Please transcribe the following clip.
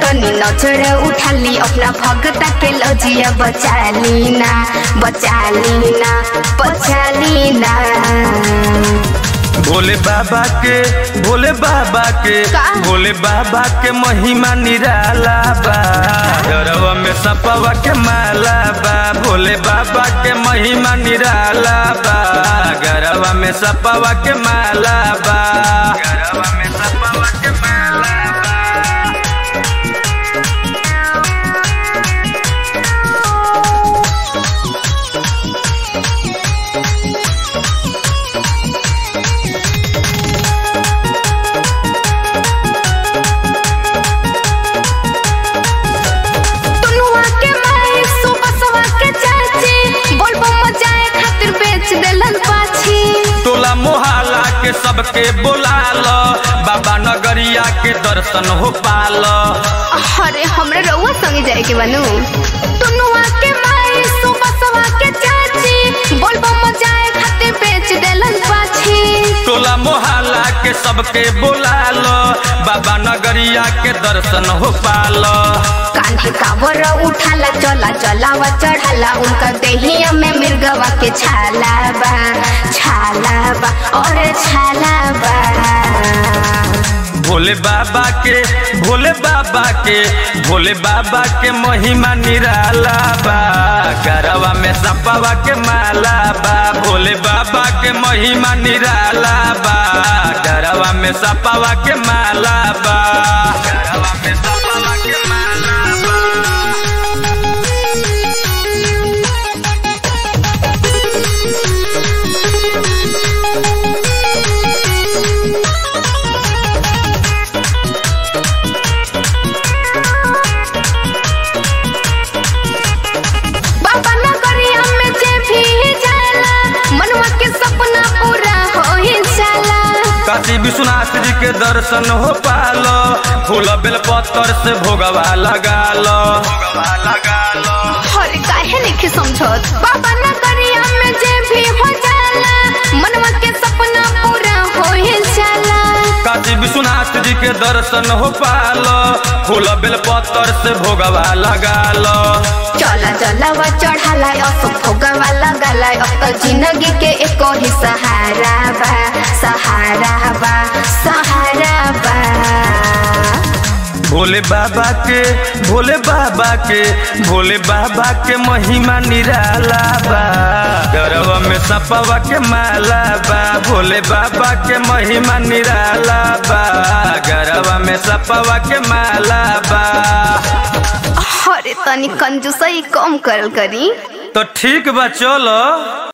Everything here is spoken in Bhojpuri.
तनी नजर उठाली अपना भगता के लजिया बचा लीना बचा लीना बचा लीना भोले बाबा के भोले बाबा के का? भोले बाबा के महिमा निराला बा गरवा में सपवा के माला बा भोले बाबा के महिमा निराला बा गरवा में सपवा के माला बा गरवा में सपवा के माला बा तुनुआ के माई सुबसवा के चाची बोलबो मजाए खातिर बेच देलन पाछी टोला मोहल्ला के सबके बोला लो बाबा नगरिया के दर्शन हो पालो अरे हमरे रउआ संगे जाए के बनू तुनुआ के माई सुबसवा के चाची बोलबो मजाए खातिर बेच देलन पाछी टोला मोहल्ला के सबके बोला लो बाबा नगरिया के दर्शन हो पालो कान्हे कावर उठाला चला चलावा चढ़ाला उनका देहिया में मिर्गवा के छाला बा छाला बा और छाला बा भोले बाबा के भोले बाबा के भोले बाबा के महिमा निराला बा गरवा में सपवा के माला बा भोले बाबा के महिमा निराला बा गरवा में सपवा के माला बा गरवा में सपवा के माला बा बाबा नगरिया में जे भी जाला मनवा के सपना पूरा हो ही जाला काशी विश्वनाथ जी के दर्शन हो पालो फूल बेल पत्थर से भोगवा लगा लो भोगवा लगा लो हर काहे नहीं समझत बाबा नगरिया में जे भी हो जाला मनवा के सपना पूरा हो ही जाला काशी विश्वनाथ जी के दर्शन हो पालो फूल बेल पत्थर से भोगवा लगा लो चला चलावा चढ़ाला असो भोगवा लगाला अब तो जिंदगी के एको ही सहारा बा सहारा बा सहारा बा भोले बाबा के भोले बाबा के भोले बाबा के महिमा निराला बा गरवा में सपवा के माला बा भोले बाबा के महिमा निराला बा गरवा में सपवा के माला बा अरे तनी कंजूसई कम करल करी तो ठीक बा चलो